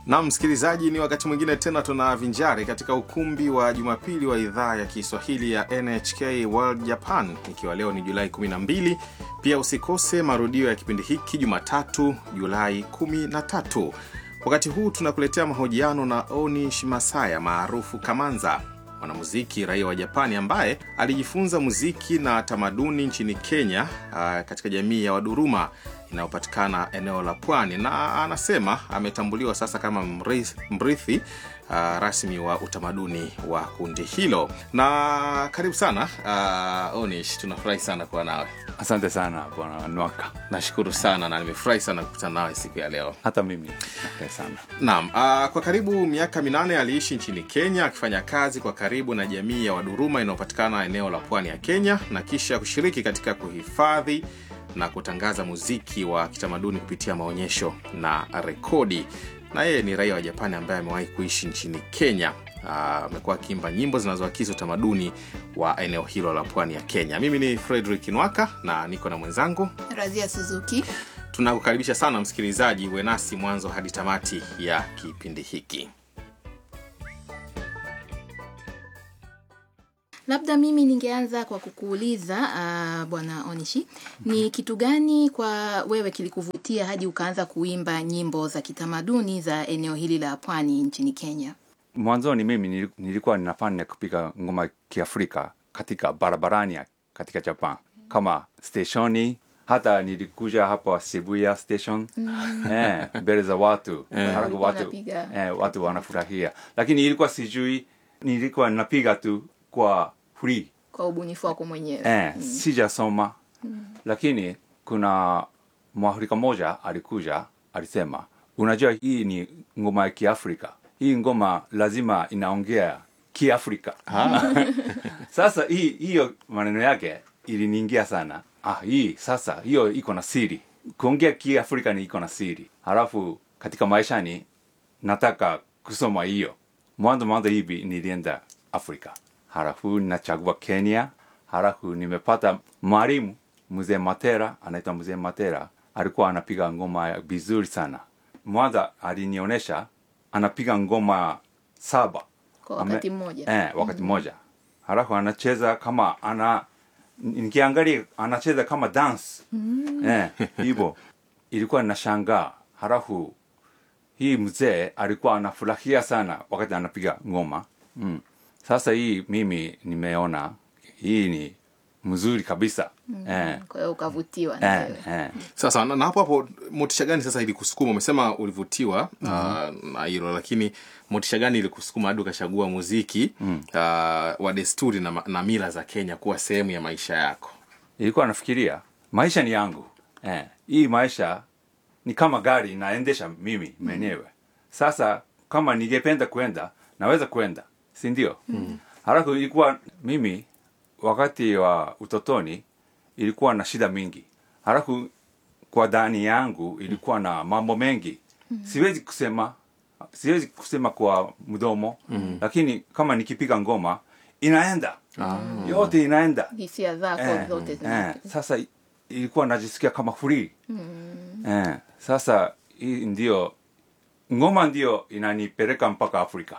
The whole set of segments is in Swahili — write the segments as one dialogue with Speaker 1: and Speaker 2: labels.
Speaker 1: na msikilizaji ni wakati mwingine tena tunavinjari katika ukumbi wa jumapili wa idhaa ya kiswahili ya nhk world japan ikiwa leo ni julai 12 pia usikose marudio ya kipindi hiki jumatatu julai 13 wakati huu tunakuletea mahojiano na onish masaya maarufu kamanza mwanamuziki raia wa japani ambaye alijifunza muziki na tamaduni nchini kenya uh, katika jamii ya waduruma inayopatikana eneo la pwani na anasema ametambuliwa sasa kama mrithi, mrithi uh, rasmi wa utamaduni wa kundi hilo na karibu sana uh, onish tunafurahi sana kuwa nawe
Speaker 2: asante sana bwana nwaka
Speaker 1: nashukuru sana na nimefurahi sana kukutana nawe siku ya leo
Speaker 2: hata mimi nafurahi sana
Speaker 1: naam uh, kwa karibu miaka minane aliishi nchini kenya akifanya kazi kwa karibu na jamii ya waduruma inayopatikana eneo la pwani ya kenya na kisha kushiriki katika kuhifadhi na kutangaza muziki wa kitamaduni kupitia maonyesho na rekodi na yeye ni raia wa japani ambaye amewahi kuishi nchini kenya amekuwa akiimba nyimbo zinazoakisi utamaduni wa eneo hilo la pwani ya kenya mimi ni frederick nwaka na niko na mwenzangu
Speaker 3: razia suzuki
Speaker 1: tunakukaribisha sana msikilizaji uwe nasi mwanzo hadi tamati ya kipindi hiki
Speaker 3: labda mimi ningeanza kwa kukuuliza uh, bwana onishi ni kitu gani kwa wewe kilikuvutia hadi ukaanza kuimba nyimbo za kitamaduni za eneo hili la pwani nchini kenya
Speaker 2: mwanzoni mimi nilikuwa ninafanya kupiga ngoma kiafrika katika barabarani katika japan kama steshoni hata nilikuja hapa Shibuya station mm. eh, mbele za watu
Speaker 3: Eh.
Speaker 2: halafu watu,
Speaker 3: Unapiga.
Speaker 2: eh, watu wanafurahia lakini ilikuwa sijui nilikuwa napiga tu kwa free
Speaker 3: kwa ubunifu wako mwenyewe
Speaker 2: eh, sijasoma lakini kuna mwafrika moja alikuja alisema unajua hii ni ngoma ya kiafrika hii ngoma lazima inaongea kiafrika sasa hii hiyo maneno yake iliniingia sana ah, hii sasa hiyo iko na siri kuongea kiafrika ni iko na siri halafu katika maishani nataka kusoma hiyo mwanzo mwanzo hivi nilienda afrika halafu nachagua kenya halafu nimepata mwalimu mzee matera anaitwa mzee matera alikuwa anapiga ngoma vizuri sana mwanza alinionyesha anapiga ngoma saba
Speaker 3: kwa wakati mmoja
Speaker 2: eh, wakati mmoja halafu anacheza kama ana nikiangalia anacheza kama dance eh, hivyo ilikuwa nashangaa halafu hii mzee alikuwa anafurahia sana wakati anapiga ngoma mm. sasa hii mimi nimeona hii ni mzuri kabisa mm. eh,
Speaker 3: kwa hiyo ukavutiwa na
Speaker 2: eh,
Speaker 3: wewe
Speaker 2: eh.
Speaker 1: sasa na, na hapo hapo motisha gani sasa ilikusukuma umesema ulivutiwa mm-hmm. uh, na hilo lakini motisha gani ilikusukuma hadi ukachagua muziki mm. uh, wa desturi na, ma- na mila za kenya kuwa sehemu ya maisha yako
Speaker 2: ilikuwa nafikiria maisha ni yangu eh, hii maisha ni kama gari naendesha mimi mwenyewe sasa kama ningependa kwenda naweza kwenda si ndio mm. halafu ilikuwa mimi wakati wa utotoni ilikuwa na shida mingi halafu kwa ndani yangu ilikuwa na mambo mengi siwezi kusema siwezi kusema kwa mdomo mm. lakini kama nikipiga ngoma inaenda
Speaker 1: ah.
Speaker 2: yote inaenda
Speaker 3: hisia zako
Speaker 2: Eh,
Speaker 3: zote
Speaker 2: eh,
Speaker 3: zina
Speaker 2: sasa ilikuwa najisikia kama free eh, sasa hii ndio ngoma ndio inanipeleka mpaka afrika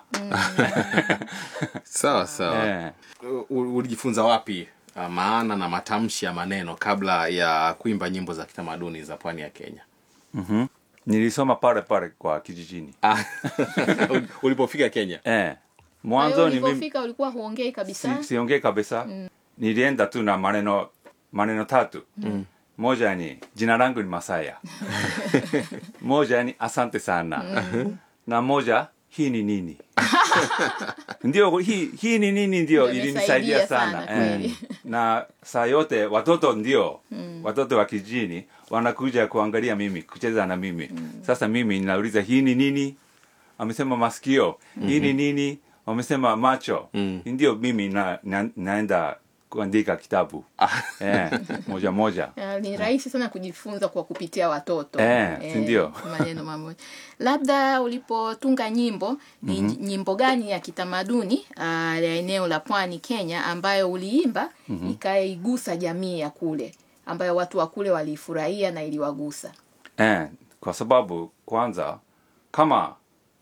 Speaker 1: sawa sawa
Speaker 2: eh,
Speaker 1: U- ulijifunza wapi uh, maana na matamshi ya maneno kabla ya kuimba nyimbo za kitamaduni za pwani ya kenya
Speaker 2: mhm. nilisoma pale pale kwa kijijini
Speaker 1: ah. ulipofika kenya
Speaker 2: eh,
Speaker 3: Kwa hiyo
Speaker 2: mwanzo ni mimi
Speaker 3: ulivyofika ulikuwa huongei kabisa
Speaker 2: si, siongee kabisa nilienda tu na maneno maneno tatu mm. moja ni jina langu ni masaya moja ni asante sana na moja hii ni nini ndio hii, hii ni nini ndio
Speaker 3: Ndio
Speaker 2: ilinisaidia
Speaker 3: imesaidia
Speaker 2: sana,
Speaker 3: sana,
Speaker 2: eh.
Speaker 3: kweli.
Speaker 2: na saa yote watoto ndio watoto wa kijini wanakuja kuangalia mimi kucheza na mimi sasa mimi ninauliza hii ni nini amesema masikio hii ni nini wamesema macho
Speaker 1: Mm.
Speaker 2: ndio mimi na, na, naenda kuandika kitabu eh, moja moja
Speaker 3: Ah, ni rahisi sana kujifunza kwa kupitia watoto
Speaker 2: Eh, si ndio?
Speaker 3: maneno mamoja labda ulipotunga nyimbo ni nyimbo gani ya kitamaduni uh, ya eneo la pwani kenya ambayo uliimba ikaigusa jamii ya kule ambayo watu wa kule waliifurahia na iliwagusa
Speaker 2: eh, kwa sababu kwanza kama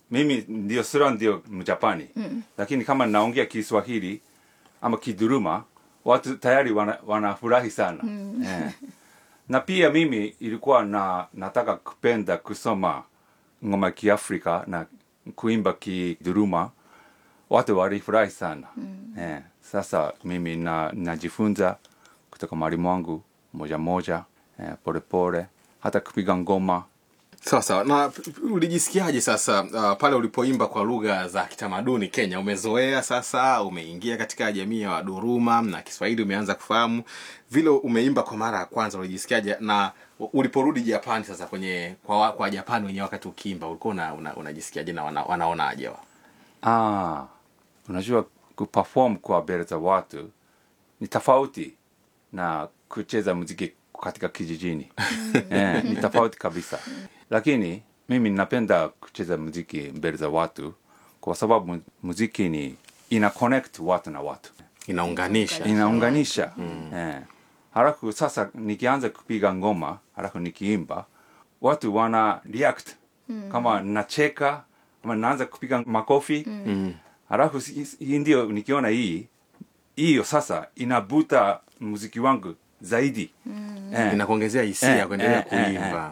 Speaker 2: mimi ndio sura ndio mjapani mm. lakini kama naongea kiswahili ama kiduruma watu tayari wana- wanafurahi sana mm. eh. na pia mimi ilikuwa na nataka kupenda kusoma ngoma ya kiafrika na kuimba kiduruma watu walifurahi sana mm. eh. sasa mimi na najifunza kutoka mwalimu wangu moja moja eh, polepole hata kupiga ngoma
Speaker 1: sawa sawa na p- p- ulijisikiaje sasa uh, pale ulipoimba kwa lugha za kitamaduni kenya umezoea sasa umeingia katika jamii ya waduruma na kiswahili umeanza kufahamu vile umeimba kwa mara ya kwanza ulijisikiaje na u- uliporudi japani sasa kwenye kwa, wa- kwa japani wenyewe wakati ukiimba ulikuwa una, una, unajisikiaje na wana, wanaonaje wa
Speaker 2: Ah, unajua kuperform kwa mbele za watu ni tofauti na kucheza muziki katika kijijini eh, ni tofauti kabisa lakini mimi napenda kucheza muziki mbele za watu kwa sababu mu- muziki ni ina connect watu na watu
Speaker 1: inaunganisha
Speaker 2: inaunganisha eh. halafu sasa nikianza kupiga ngoma halafu nikiimba watu wana react kama nacheka ama naanza kupiga makofi mm. halafu si- si- hii ndio nikiona hii hiyo sasa inabuta muziki wangu zaidi mm.
Speaker 1: inakuongezea hisia
Speaker 2: Eh,
Speaker 1: ya kuendelea
Speaker 2: eh, eh,
Speaker 1: kuimba